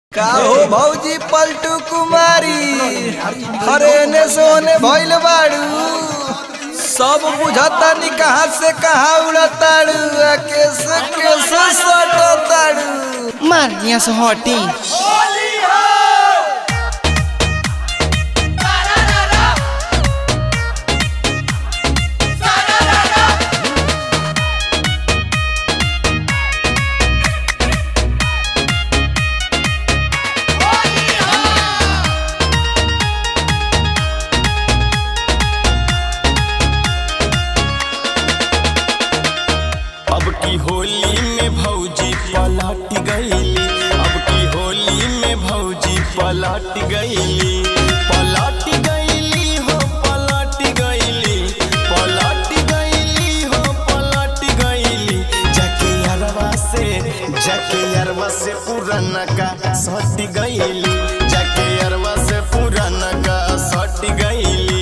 का हो भौजी पलटू कुमारी हरे ने सोने भइल बाड़ू सब बुझता नी कहाँ से कहाँ उड़ताड़ू आ कैसे कैसे सटताड़ू मार यहाँ से हटी अब की होली में भौजी पलट गईली अब की होली में भौजी पलट गईली पलट गईली हो पलट गईली पलट गईली हो पलट गईली जाके अरवा से जाके अरवा से पुराना का सट गईली जाके अरवा से पुराना का सट गईली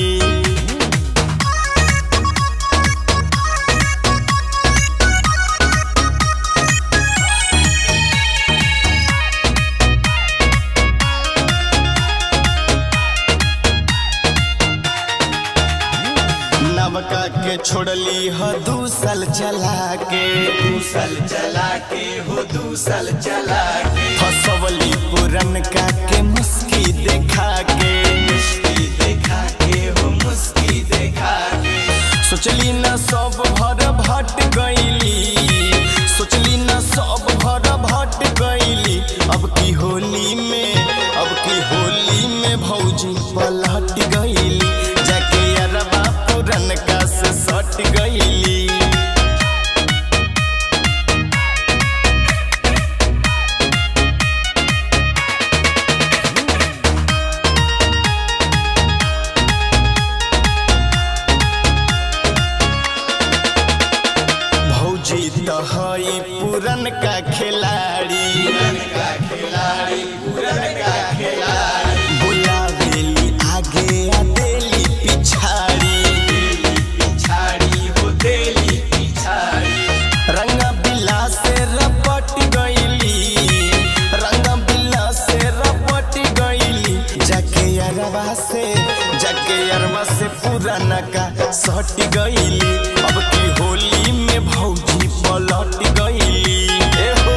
नवका के छोड़ली ह दू साल चला के दू साल चला के हो दू साल चला के फसवली पुरन का के मुस्की देखा के मुस्की देखा के हो मुस्की देखा के सोचली न सब भर भट गईली सोचली न सब भर भट गईली अब की होली में अब की होली में भौजी पलट गईली जाके अरबा पुरन का से सट गईली भौजी तो हई पुरन का खिलाड़ी पुरन का खिलाड़ी पुरन का खिलाड़ी बुलावेली आगे आ देली पिछाड़ी देली पिछाड़ी हो देली पिछाड़ी रंग बिला से रपट गईली रंग बिला से रपट गईली जाके अरवा से जाके अरवा से पुराना का सट गईली अब की होली में भौजी पलट गईली ए हो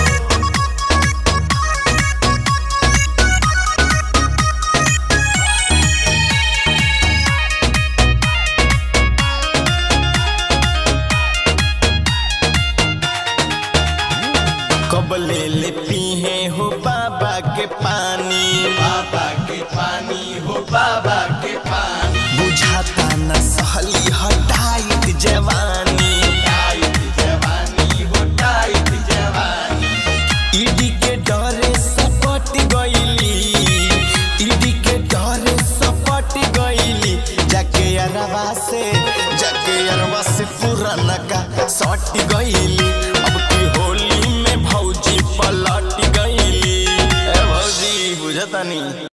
कबले ले पीहे हो बाबा के पानी बाबा के पानी हो बाबा के पानी बुझाता न सहली हटाइत जवानी टाइट जवानी हो टाइट जवानी ईडी के डरे सपट गईली ईडी के डरे सपट गईली जाके अरवा से जाके अरवा से पुराना का सट गईली अब की होली में भौजी पलट गईली ए भौजी बुझता नहीं